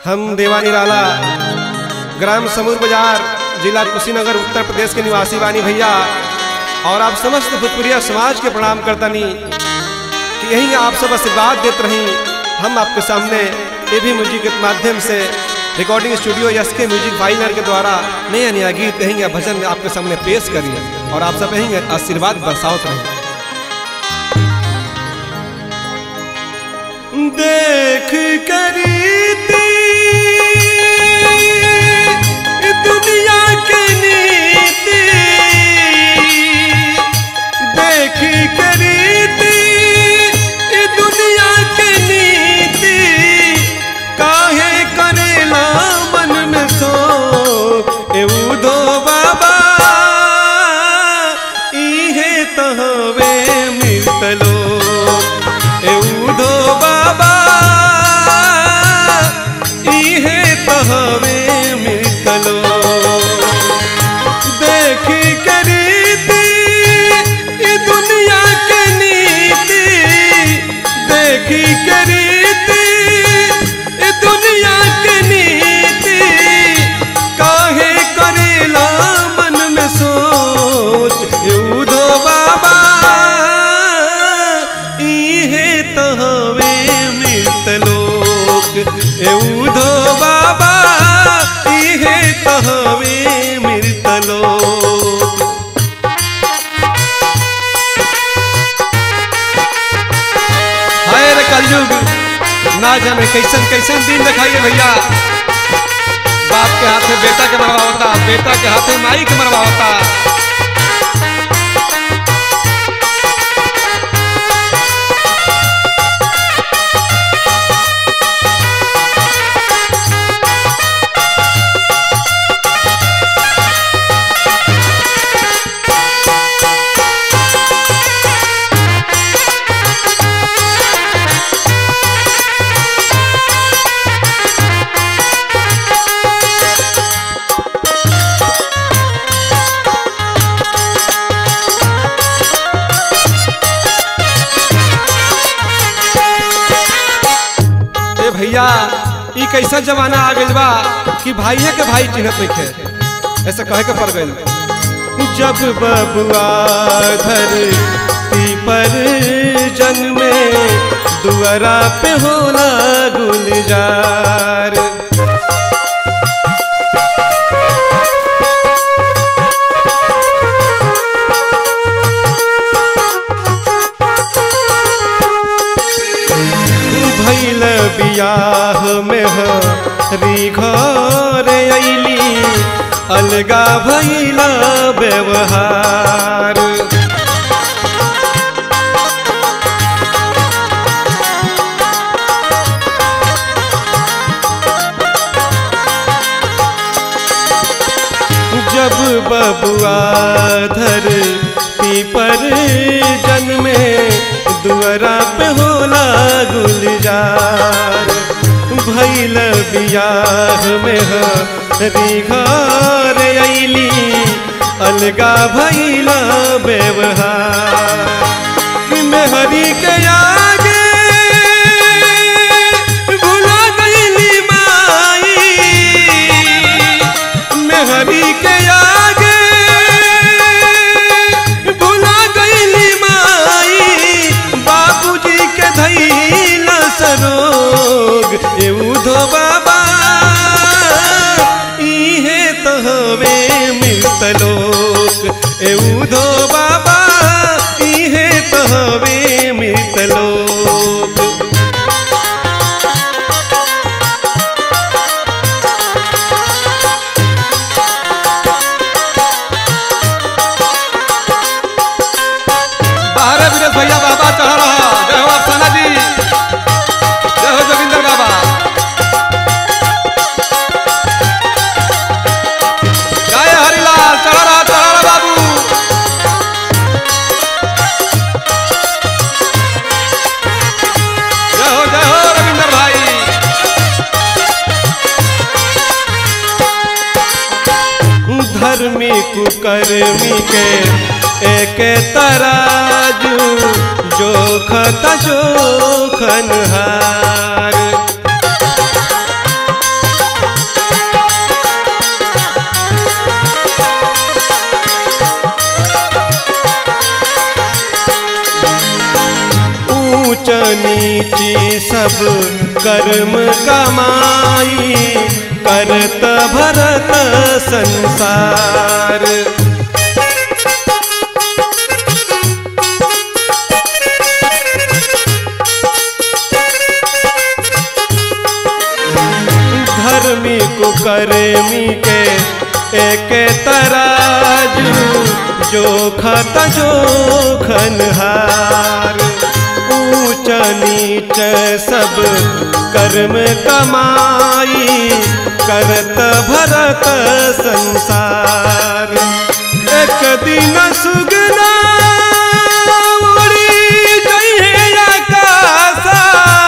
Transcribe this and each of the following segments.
हम देवा निराला ग्राम समूर बाजार जिला कुशीनगर उत्तर प्रदेश के निवासी बानी भैया और आप समस्त भोजपुरिया समाज के प्रणाम करतनी कि यही आप सब आशीर्वाद देते रही हम आपके सामने ए भी म्यूजिक के माध्यम से रिकॉर्डिंग स्टूडियो यस के म्यूजिक फाइनर के द्वारा नया नया गीत यही भजन आपके सामने पेश करिए और आप सब यही आशीर्वाद बरसावत रहे देख करीती दुनिया के नीति देख करीती दुनिया के नीति काहे करेला मन में सो एऊ दो बाबा इहे तहवे मिलतलो एऊ दो बाबा इहे तहवे मिलतलो देखी करीती ई दुनिया के नीति देखी करीती ई दुनिया के नीति काहे करेला मन में सोच यूदो बाबा इहे तहवे मिलत लोक यूदो बाबा इहे तहवे मिलत लोक हाय रे कलयुग ना जाने कैसन कैसन दिन दिखाइए भैया बाप के हाथ में बेटा के मरवा होता बेटा के हाथ में माई के मरवा होता ए भैया ई कैसा जमाना आ गइल बा कि भाइये के भाई चिन्हत नइखे ऐसा कहे के पड़ गइल जब बबुआ धरती पर जन्मे दुआरा पे होला गुलजार भैल बियाह में हरी घर अली अलगा भैला व्यवहार जब बबुआ धरती पर जन्मे दुआरा पे होला गुलजार भैल बियाह में हरी घर अली अलगा भैला व्यवहार मेहरी के आगे भुला गईली माई मेहरी के आगे भुला गईली माई बाबूजी के धैला सरोग एऊ धो बाबा इहे तहवे मिलत लोक एऊ धो बाबा इहे तहवे मिलत लोक बाहर है विरेश भैया बाबा चढ़ रहा जय हो अफसाना जी जय हो जोगिंदर बाबा जय हरिलाल चढ़ रहा चढ़ रहा बाबू जय हो जय हो रविंदर भाई धर्मी कुकर्मी के एक तराजू जोखत जोखन हार ऊंच नीची सब कर्म कमाई करत भरत संसार धर्मी कुकर्मी के एक तराजू जो खत जो खनहार ऊंच नीच सब कर्म कमाई करत भरत संसार एक दिन सुगना उड़ी जइहे आकाशा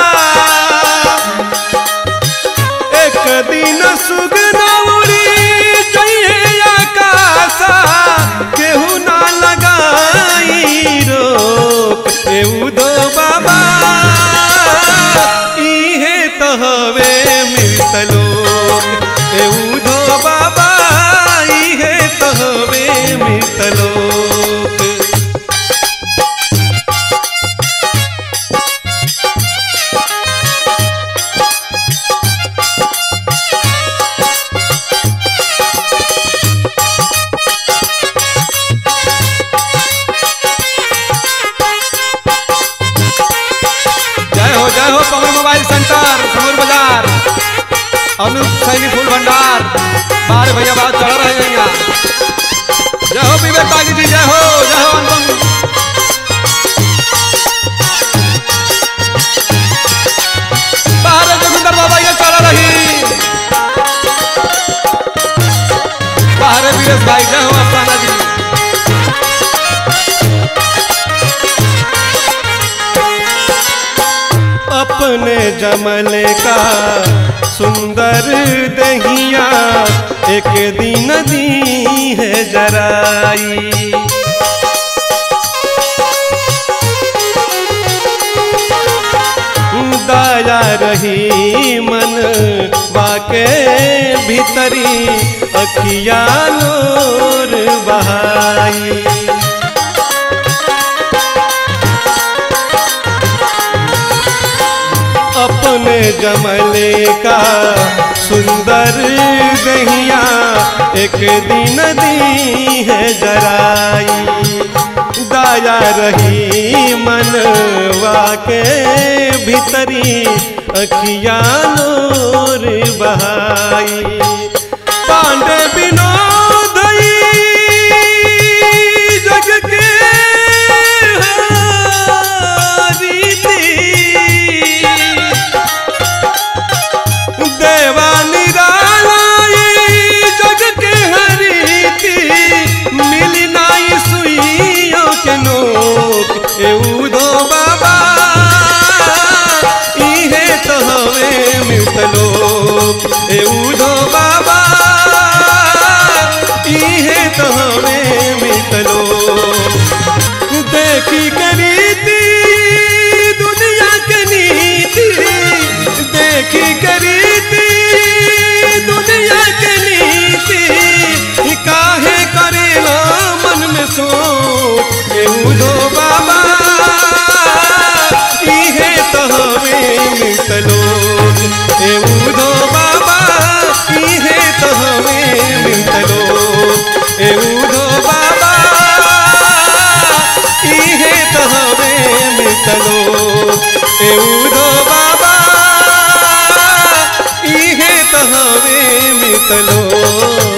एक दिन सुगना उड़ी जइहे आकाशा केहू ना लगाई रोक एऊ दो बाबा इहे तो हवे मिलतलो एऊ दो बाबा इहे तो हवे मिलतलो जय हो जय हो पवन मोबाइल सेंटर समूर बाजार अनूप सैनी फूल भंडार बाहर भैया बात चढ़ रहे हैं यहाँ जय हो विवेक बागी जी जय हो जय हो अनुपम बाहर जोगिंदर बाबा ये चढ़ रही बाहर वीरेश भाई जय हो अफसाना जी अपने जमल का सुंदर दहिया एक दिन दी है जराई दया रही मन बाके भीतरी अखिया नूर बहाई अपने जमले का सुंदर दहिया एक दिन दी है जराई दया रही मनवा के भीतरी अखिया नूर बहाई पांडे विनोद जग के रीति देवा निरालाई जग के हरीति मिली नाई सुइयों के नोक एऊ दो बाबा इहे तो हवे मितलोक एऊ दो बाबा इहे तो हवे मितलोक देखी के रीति दुनिया के नीति देखी के रीति दुनिया के नीति काहे करेला मन में सोच एऊ दो बाबा इहे तो हमें मितलोक एऊ दो बाबा इहे तो हमें मितलोक एऊ दो बाबा इहे तो हमें मितलो एऊ दो बाबा इहे तो हमें मितलो